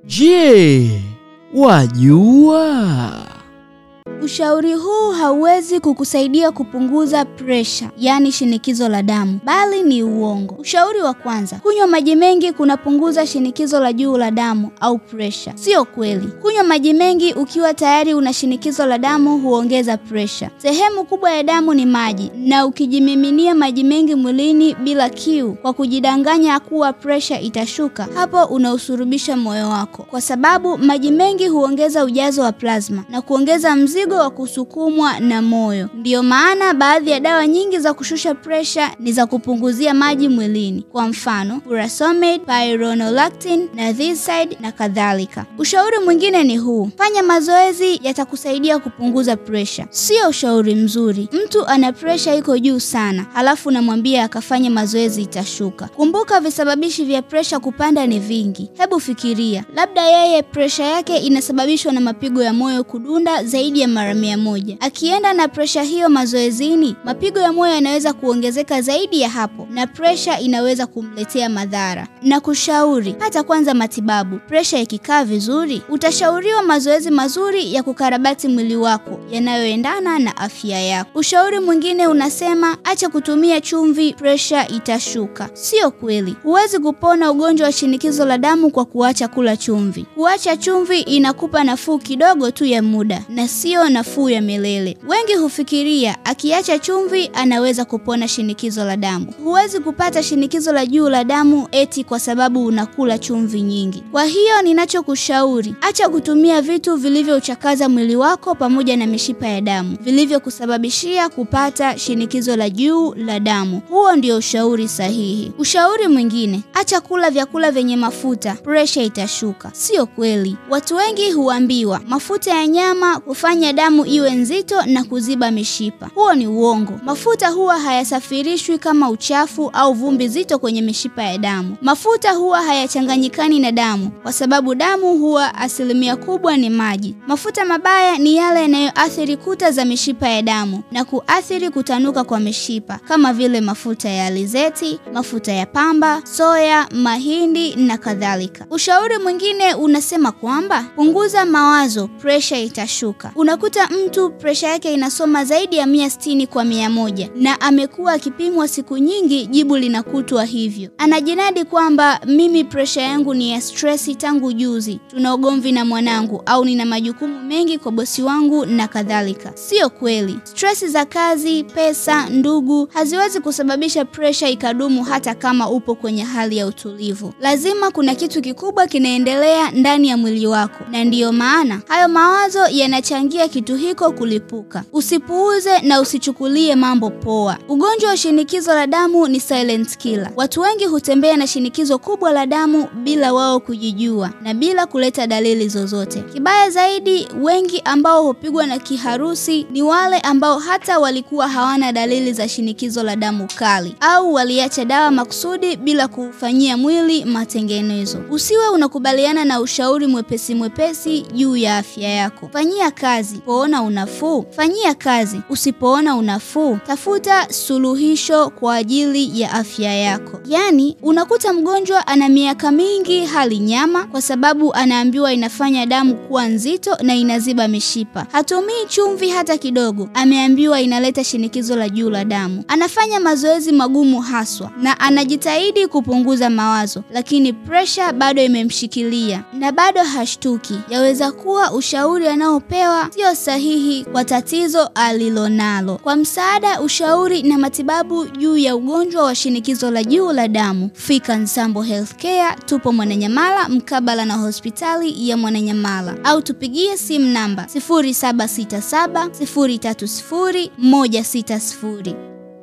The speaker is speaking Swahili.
Je, wajua? Ushauri huu hauwezi kukusaidia kupunguza presha, yaani shinikizo la damu, bali ni uongo. Ushauri wa kwanza, kunywa maji mengi kunapunguza shinikizo la juu la damu au presha. Sio kweli. Kunywa maji mengi ukiwa tayari una shinikizo la damu huongeza presha. Sehemu kubwa ya damu ni maji, na ukijimiminia maji mengi mwilini bila kiu, kwa kujidanganya kuwa presha itashuka, hapo unausurubisha moyo wako, kwa sababu maji mengi huongeza ujazo wa plasma na kuongeza mzigo wa kusukumwa na moyo. Ndiyo maana baadhi ya dawa nyingi za kushusha presha ni za kupunguzia maji mwilini, kwa mfano furosemide, spironolactone na thiazide na kadhalika. Ushauri mwingine ni huu: fanya mazoezi, yatakusaidia kupunguza presha. Sio ushauri mzuri. Mtu ana presha iko juu sana, halafu namwambia akafanye mazoezi, itashuka. Kumbuka visababishi vya presha kupanda ni vingi. Hebu fikiria, labda yeye presha yake inasababishwa na mapigo ya moyo kudunda zaidi ya mara mia moja. Akienda na presha hiyo mazoezini, mapigo ya moyo yanaweza kuongezeka zaidi ya hapo, na presha inaweza kumletea madhara. Na kushauri hata kwanza matibabu. Presha ikikaa vizuri, utashauriwa mazoezi mazuri ya kukarabati mwili wako yanayoendana na afya yako. Ushauri mwingine unasema acha kutumia chumvi, presha itashuka. Sio kweli. Huwezi kupona ugonjwa wa shinikizo la damu kwa kuacha kula chumvi. Kuacha chumvi inakupa nafuu kidogo tu ya muda na sio nafuu ya milele. Wengi hufikiria akiacha chumvi anaweza kupona shinikizo la damu. Huwezi kupata shinikizo la juu la damu eti kwa sababu unakula chumvi nyingi. Kwa hiyo ninachokushauri, acha kutumia vitu vilivyouchakaza mwili wako pamoja na mishipa ya damu vilivyokusababishia kupata shinikizo la juu la damu. Huo ndio ushauri sahihi. Ushauri mwingine, acha kula vyakula vyenye mafuta, presha itashuka. Sio kweli. Watu wengi huambiwa mafuta ya nyama hufanya damu iwe nzito na kuziba mishipa. Huo ni uongo. Mafuta huwa hayasafirishwi kama uchafu au vumbi zito kwenye mishipa ya damu. Mafuta huwa hayachanganyikani na damu kwa sababu damu huwa asilimia kubwa ni maji. Mafuta mabaya ni yale yanayoathiri kuta za mishipa ya damu na kuathiri kutanuka kwa mishipa kama vile mafuta ya alizeti, mafuta ya pamba, soya, mahindi na kadhalika. Ushauri mwingine unasema kwamba punguza mawazo, presha itashuka. Unakuta mtu presha yake inasoma zaidi ya mia sitini kwa mia moja na amekuwa akipimwa siku nyingi, jibu linakutwa hivyo. Anajinadi kwamba mimi presha yangu ni ya stresi tangu juzi, tuna ugomvi na mwanangu, au nina majukumu mengi kwa bosi wangu na kadhalika. Sio kweli. Stresi za kazi, pesa, ndugu haziwezi kusababisha presha ikadumu hata kama upo kwenye hali ya utulivu. Lazima kuna kitu kikubwa kinaendelea ndani ya mwili wako, na ndiyo maana hayo mawazo yanachangia kitu hiko kulipuka. Usipuuze na usichukulie mambo poa. Ugonjwa wa shinikizo la damu ni silent killer. Watu wengi hutembea na shinikizo kubwa la damu bila wao kujijua na bila kuleta dalili zozote. Kibaya zaidi, wengi ambao hupigwa na kiharusi ni wale ambao hata walikuwa hawana dalili za shinikizo la damu kali au waliacha dawa makusudi bila kufanyia mwili matengenezo. Usiwe unakubaliana na ushauri mwepesi mwepesi juu ya afya yako. Fanyia kazi. Usipoona unafuu, fanyia kazi. Usipoona unafuu, tafuta suluhisho kwa ajili ya afya yako. Yaani, unakuta mgonjwa ana miaka mingi hali nyama kwa sababu anaambiwa inafanya damu kuwa nzito na inaziba mishipa. Hatumii chumvi hata kidogo, ameambiwa inaleta shinikizo la juu la damu. Anafanya mazoezi magumu haswa na anajitahidi kupunguza mawazo, lakini presha bado imemshikilia na bado hashtuki. Yaweza kuwa ushauri anaopewa sio sahihi kwa tatizo alilonalo. Kwa msaada, ushauri na matibabu juu ya ugonjwa wa shinikizo la juu la damu, fika Nsambo Healthcare, tupo Mwananyamala mkabala na hospitali ya Mwananyamala, au tupigie simu namba 0767 030 160.